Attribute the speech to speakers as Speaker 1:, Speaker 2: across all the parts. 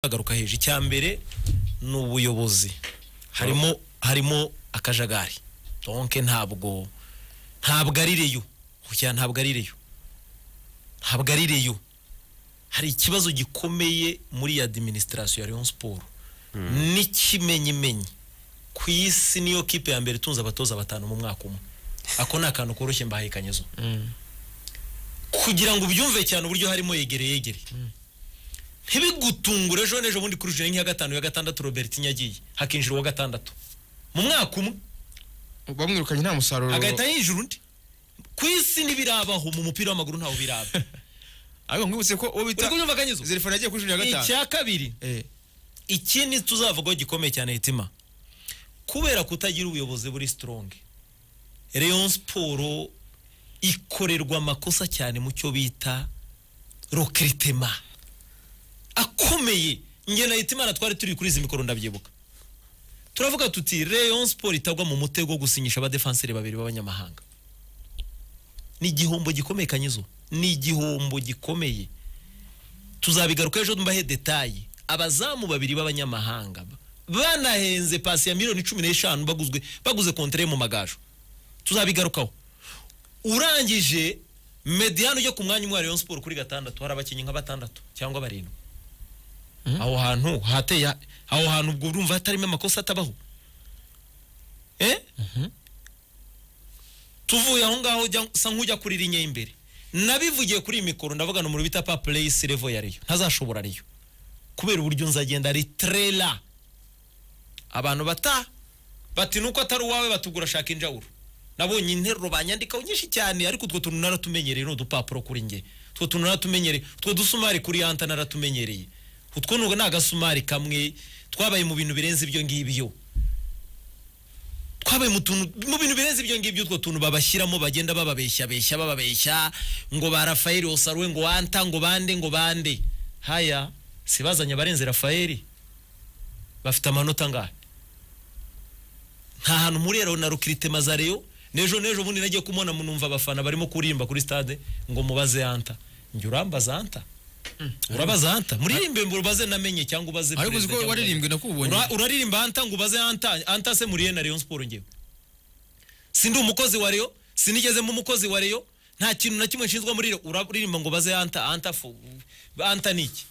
Speaker 1: agaruka hejuru icya mbere ni ubuyobozi harimo harimo akajagari donke ntabwo ntabwo ari reyo kugira ntabwo ari reyo ntabwo ari reyo hari ikibazo gikomeye muri iyi adiminisitirasiyo ya leon siporo n'ikimenyimenyi ku isi niyo kipe ya mbere itunze abatoza batanu mu mwaka umwe ako ni akantu koroshye mbahaye kanyezo kugira ngo ubyumve cyane uburyo harimo yegere yegere ntibigutungure ejo n'ejo bundi kuri jire nk'iya gatanu ya gatandatu robert nyagiye hakinjira uwa gatandatu mu mwaka umwe
Speaker 2: bamwirukanye nta musaruro
Speaker 1: agahita yinjira undi ku isi ntibirabaho mu mupira w'amaguru ntawe biraba
Speaker 2: ariko nkwibutse ko uwo bita
Speaker 1: uri kubyumva kanyezo
Speaker 2: zerifana yagiye kuri juniya gatanu
Speaker 1: icya kabiri
Speaker 2: Eh,
Speaker 1: ikindi tuzavugaho gikomeye cyane hitima kubera kutagira ubuyobozi buri sitorongi leon siporo ikorerwa amakosa cyane mu cyo bita rokiritema akomeye nge na hitimana twari turi kuri izi mikoro ndabyibuka turavuga tuti leon siporo itagwa mu mutego wo gusinyisha abadefanseri babiri b'abanyamahanga ni igihombo gikomeye kanyizo ni igihombo gikomeye tuzabigaruka ejo mbahe detaye abazamu babiri b'abanyamahanga banahenze pasi ya miliyoni cumi n'eshanu baguzwe baguze kontere mu magaju tuzabigarukaho urangije mediyani ujya ku mwanya umwe wa Rayon Sport kuri gatandatu hari abakinnyi nka batandatu cyangwa barindwi aho hantu hateye aho hantu ubwo urumva hatarimo amakosa atabaho eh tuvuye aho ngaho ujya- usa nk'ujya kuri linye y'imbere nabivugiye kuri iyi mikoro ndavuga ni umuntu bita papureyisi revo ya reyo ntazashobora reyo kubera uburyo nzagenda ritrela abantu bata bati nuko atari uwawe batugura shaka injawuro nabonye interuro banyandikaho nyinshi cyane ariko utwo tuntu naratumenyereye ni udupapuro kuri nge utwo tuntu naratumenyereye utwo dusumari kuri yanta naratumenyereye utwo ni ni agasumari kamwe twabaye mu bintu birenze ibyo ngibyo twabaye mu tuntu mu bintu birenze ibyo ngibyo utwo tuntu babashyiramo bagenda bababeshya beshya bababeshya ngo ba Rafaeli Osaruwe ngo wanta ngo bande ngo bande haya si bazanye abarenze Rafaeli bafite amanota angahe nta hantu murero na rukirite mazareyo n'ejo n'ejo bundi nagiye kumubona mu numva abafana barimo kurimba kuri stade ngo mubaze anta njye urambaza anta urabaza anta muririmbe ngo ubaze namenye cyangwa ubaze
Speaker 2: ariko uzi
Speaker 1: perezida
Speaker 2: ko
Speaker 1: cyangwa-
Speaker 2: waririmbwe nakubonye
Speaker 1: Ura- uraririmba anta ngo ubaze anta anta se muriye na Rayon Sport ngewe sindi umukozi wa Rayon sinigeze mu mukozi wa Rayon nta kintu na kimwe nshinzwe muri Rayon uraririmba ngo ubaze anta anta fu anta ni iki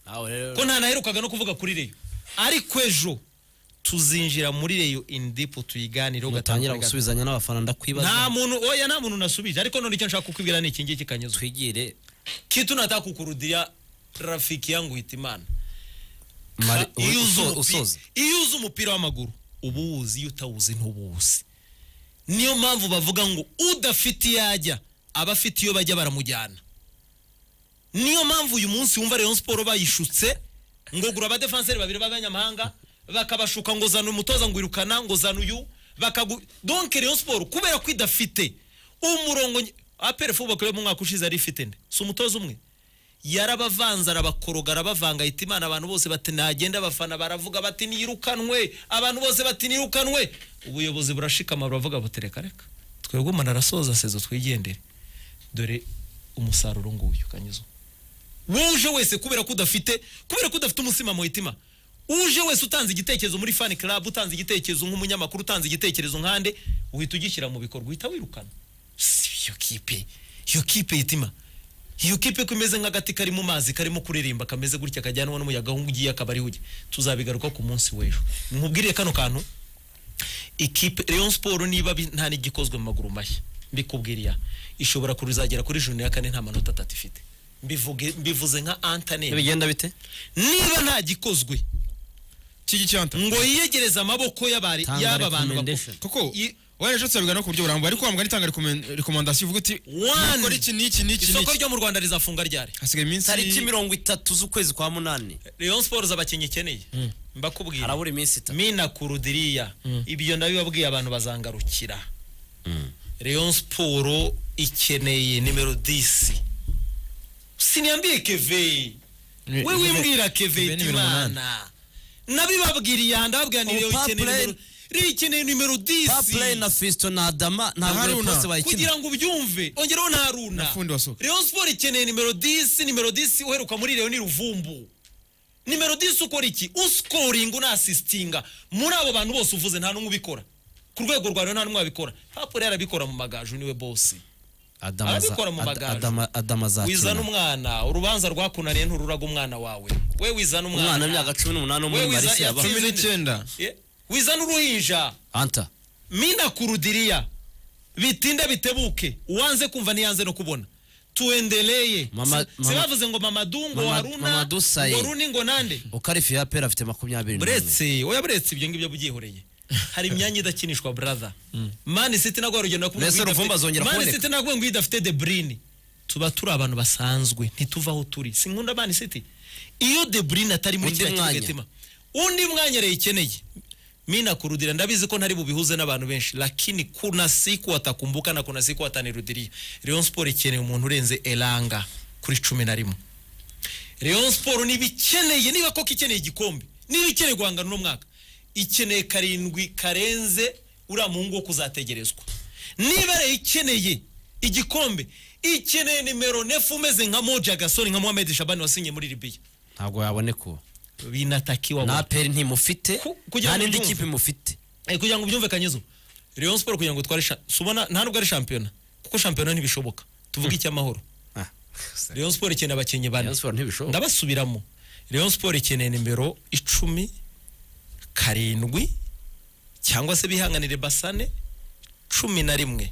Speaker 3: nawe rero
Speaker 1: ko ntanaherukaga no kuvuga kuri Rayon ariko ejo tuzinjira muri Rayon in deep tuyiganireho
Speaker 3: ugatangira
Speaker 1: kuri gatanu.
Speaker 3: gusubizanya n'abafana ndakwibaza
Speaker 1: nta muntu oya nta muntu nasubije ariko none icyo nshaka kukubwira ni iki ngiki kanyuzwe
Speaker 3: twigire
Speaker 1: kitu nataka kukurudia rafiki yangu hitimana
Speaker 3: Mari-
Speaker 1: Ka- iyo uzi
Speaker 3: uso-
Speaker 1: umupi-
Speaker 3: usoza.
Speaker 1: iyo uzi umupira w'amaguru uba uwuzi iyo utawuzi ntuwuzi niyo mpamvu bavuga ngo udafite iyo ajya aba afite iyo bajya baramujyana niyo mpamvu uyu munsi wumva Rayon Sport bayishutse ngo gura abadefanseri babiri b'abanyamahanga bakabashuka ngo zana umutoza ngo irukana ngo zana uyu bakagu donc Rayon Sport kubera ko idafite umurongo nye- APR Football mu mwaka ushize ari ifite nde si umutoza umwe yarabavanze arabakoroga arabavanga ahita imana abantu bose bati nagenda abafana baravuga bati nirukanwe abantu bose bati nirukanwe ubuyobozi burashikama buravuga buti reka reka twebwe umuntu arasoza sezo twigendere dore umusaruro nguyu kanyuzo wuje wese kubera ko udafite kubera ko udafite umutsima mu hitima uje wese utanze igitekerezo muri fan club utanze igitekerezo nk'umunyamakuru utanze igitekerezo nkande uhita ugishyira mu bikorwa uhita wirukana Si iyo kipe iyo kipe hitima iyo kipe ko imeze nk'agati kari mu mazi karimo kuririmba kameze gutya kajyanwa n'umuyaga aho ugiye akaba ari ujya tuzabigaruka ku munsi w'ejo nkubwire kano kantu ikipe Rayon Sport niba bi- nta n'igikozwe mu maguru mashya mbikubwira iya ishobora kuzagera kuri juni ya kane nta manota atatu ifite mbivuge mbivuze nka Antony
Speaker 3: bigenda bite
Speaker 1: niba nta gikozwe
Speaker 2: kiki cyanta
Speaker 1: ngo yiyegereze amaboko y'abari
Speaker 3: Tanga
Speaker 1: y'aba bantu
Speaker 3: recommendation.
Speaker 1: bakuru.
Speaker 2: kuko wari ejo turabigana ku buryo burambuye ariko wambwa nitanga rekomandasiyo uvuga uti
Speaker 1: One.
Speaker 2: "Nukora iki n'iki n'iki
Speaker 1: isoko
Speaker 2: n'iki
Speaker 1: ryo mu Rwanda rizafunga ryari
Speaker 2: hasigaye iminsi
Speaker 3: tariki mirongo itatu z'ukwezi kwa munani
Speaker 1: Rayon Sport z'abakinnyi ikeneye mbakubwira
Speaker 3: harabura iminsi itatu
Speaker 1: mina kurudiriya ibyo ndabibabwiye abantu bazangarukira Rayon Sport ikeneye nimero 10 siniyambie keve
Speaker 2: Ni-
Speaker 1: we wimbwira keve
Speaker 2: Keve ni nimero
Speaker 1: imana nabibabwiriye aha ndababwira ni Rayon
Speaker 3: Ubu
Speaker 1: ikeneye
Speaker 3: Papley-
Speaker 1: nimero Rayon ikeneye nimero
Speaker 3: paplay
Speaker 1: 10
Speaker 3: na fisto na adama ntabwo rero
Speaker 2: Haruna.
Speaker 3: bose bayikina
Speaker 1: kugira ngo ubyumve ongeraho nta runa
Speaker 2: fundi wa soka.
Speaker 1: Rayon Sport ikeneye nimero 10 nimero 10 uheruka muri Rayon ni Ruvumbu nimero disi ukora iki usikoringa unasisitinga muri abo bantu bose uvuze nta n'umwe ubikora ku rwego rwa rero nta n'umwe wabikora hapuri yarabikora mu magaju niwe bosi
Speaker 3: Adama aza-
Speaker 1: Arabikora mu
Speaker 3: Ad-
Speaker 1: bagaju.
Speaker 3: Adama- Adama
Speaker 1: wizana
Speaker 3: azatina
Speaker 1: umwana urubanza rwakunaniye ntururaga umwana wawe we wizana
Speaker 3: umwana
Speaker 1: umwana
Speaker 3: w'imyaka cumi n'umunani wo muri
Speaker 1: We wiza-
Speaker 3: marisi yaba
Speaker 1: yatsinze-
Speaker 2: cumi n'icyenda
Speaker 1: Eh, wizana uruhinja
Speaker 3: anta
Speaker 1: mina kurudiriya bitinde bitebuke uwanze kumva niyanze no kubona tuendeleye
Speaker 3: Mama-
Speaker 1: Si-
Speaker 3: mama-
Speaker 1: sibavuze ngo mamadungo
Speaker 3: Mama-
Speaker 1: haruna
Speaker 3: Mamadou Saye.
Speaker 1: ngo runi ngo nande
Speaker 3: ukarifi ya pera afite makumyabiri n'umwe
Speaker 1: buretse oya buretse ibyo ngibyo byihoreye hari imyanya idakinishwa brother man city nagwa rugendo nakumva
Speaker 3: Mbese
Speaker 1: ngo
Speaker 3: Ruvumba
Speaker 1: idafite-
Speaker 3: azongera
Speaker 1: man
Speaker 3: kuboneka.
Speaker 1: city nagwa ngo idafite de bruyne tuba turi abantu basanzwe ntituva aho turi sinkunda man city iyo de bruyne atari muri
Speaker 3: Undi
Speaker 1: kiriya
Speaker 3: mwanya.
Speaker 1: kibuga undi mwanya rero ikeneye mina kurudira ndabizi ko ntari bubihuze n'abantu benshi lakini kuna siku watakumbuka na kuna siku watanirudiria Rayon Sport ikeneye umuntu urenze Elanga kuri cumi na rimwe Rayon Sport niba ikeneye niba koko ikeneye igikombe niba ikeneye guhangana uno mwaka ikeneye karindwi karenze uriya muhungu wo kuzategerezwa niba rero ikeneye igikombe ikeneye nimero nefu umeze nka Moja Gasol nka Mohamed Shabani wasinye muri Libya
Speaker 3: ntabwo yaboneka uwo
Speaker 1: binatakiwa
Speaker 3: nta
Speaker 1: bwana.
Speaker 3: peri ntimufite
Speaker 1: Ku- kugira
Speaker 3: nta
Speaker 1: ngo
Speaker 3: n'indi
Speaker 1: ubyumve.
Speaker 3: kipe mufite
Speaker 1: Eh, kugira ngo byumvekanyezo Rayon Sport kugira ngo tware sha- si ubona nta nubwo ari shampiyona kuko shampiyona ntibishoboka tuvuge icy'amahoro Rayon Sport ikeneye abakinnyi bane
Speaker 3: Rayon Sport ntibishoboka.
Speaker 1: ndabasubiramo Rayon Sport ikeneye nimero icumi karindwi cyangwa se bihanganire basane cumi na rimwe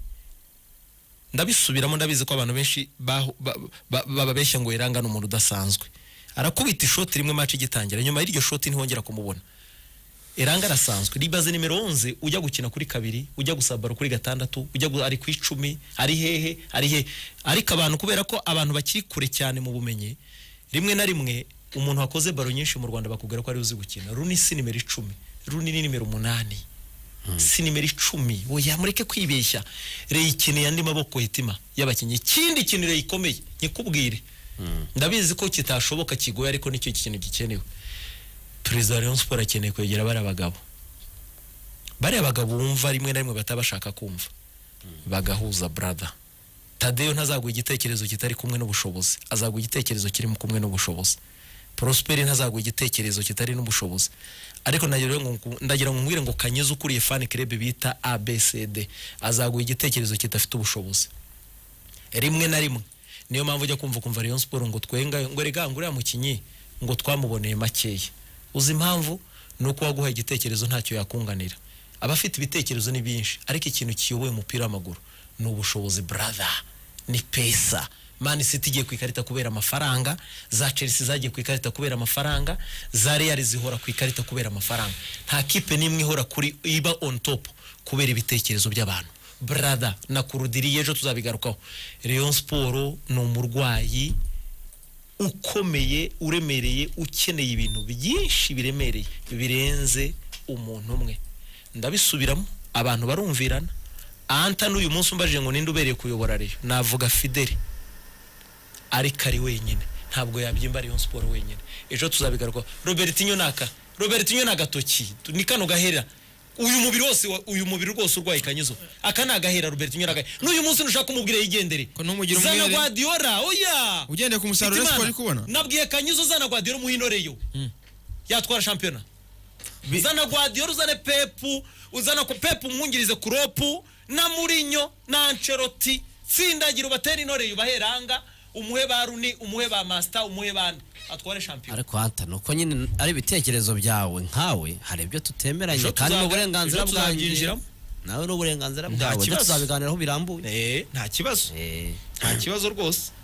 Speaker 1: ndabisubiramo ndabizi ko abantu benshi baho- ba- ba- bababeshya ngo Elanga ni umuntu udasanzwe arakubita ishoti rimwe match igitangira nyuma y'iryo shoti ntihongera kumubona Elanga arasanzwe ribaze nimero 11 ujya gukina kuri kabiri ujya gusabara kuri gatandatu ujya gu- ari ku icumi ari hehe ari hehe ariko abantu kubera ko abantu bakiri kure cyane mu bumenyi rimwe na rimwe umuntu wakoze baro nyinshi mu Rwanda bakubwira ko ari uzi gukina runi si nimero icumi runi ni nimero umunani si nimero icumi oya mureke kwibeshya reyikeneye andi maboko hitima y'abakinnyi ikindi kintu reyikomeye nyikubwire ndabizi ko kitashoboka kigoye ariko nicyo kintu gikenewe perezida wa Rayon Sport akeneye kwegera bariya bagabo bariya bagabo wumva rimwe na rimwe bataba bashaka kumva bagahuza brother tadeyo ntazaguha igitekerezo kitari kumwe n'ubushobozi azaguha igitekerezo kiri mu kumwe n'ubushobozi prosperi ntazaguha igitekerezo kitari n'ubushobozi ariko ndagira ngo ndagira ngo nkubwire ngo kanyeze ukuriye fan club bita abcd azaguha igitekerezo kidafite ubushobozi rimwe na rimwe niyo mpamvu ujya kumva kumva Rayon Sport ngo twenga ngo rega ngo uriya mukinyi ngo twamuboneye makeya uzi impamvu ni uko waguha igitekerezo ntacyo yakunganira abafite ibitekerezo ni byinshi ariko ikintu kiyoboye umupira w'amaguru ni ubushobozi brother ni pesa Man City igiye ku ikarita kubera amafaranga za Chelsea zagiye ku ikarita kubera amafaranga za Real zihora ku ikarita kubera amafaranga nta kipe n'imwe ihora kuri iba on top kubera ibitekerezo by'abantu brother nakurudiriye ejo tuzabigarukaho Rayon Sport ni umurwayi ukomeye uremereye ukeneye ibintu byinshi biremereye birenze umuntu umwe ndabisubiramo abantu barumvirana anta n'uyu munsi umbajije ngo ninde ubereye kuyobora reyo navuga fideli ariko ari wenyine ntabwo yabyimba Rayon Sport wenyine ejo tuzabigaruka Robertinho naka Robertinho ni agatoki tu- ni kano gahera uyu mubiri wose wa- uyu mubiri rwose urwaye kanyizo aka ni agahera Robertinho naka n'uyu munsi nushaka kumubwira yigendere
Speaker 2: Ko ntumugira
Speaker 1: zana
Speaker 2: umwere.
Speaker 1: Guardiola oya
Speaker 2: ugendeye ku musaruro
Speaker 1: Hitimana,
Speaker 2: siporo uri kubona
Speaker 1: nabwiye kanyizo zana Guardiola umuhino reyo yatwara shampiyona
Speaker 2: Bi-
Speaker 1: zana Guardiola uzane Pepu uzana ko Pepu mwungirize Kuropu na Mourinho na Ancelotti tsindagira ubatera intore yubaheranga umuhe ba Runi umuhe ba Master umuhe ba Nde. atware shampiyona
Speaker 3: ariko hanta nuko nyine ari ibitekerezo byawe nkawe hari ibyo tutemeranye
Speaker 1: Ejo
Speaker 3: kandi ni
Speaker 1: tuzaga-
Speaker 3: uburenganzira
Speaker 1: ejo
Speaker 3: bwanjye
Speaker 1: tuzabyinjiramo.
Speaker 3: nawe ni uburenganzira bwawe
Speaker 1: kibazo.
Speaker 3: tuzabiganiraho birambuye
Speaker 1: eh nta kibazo
Speaker 3: Eh,
Speaker 1: nta kibazo rwose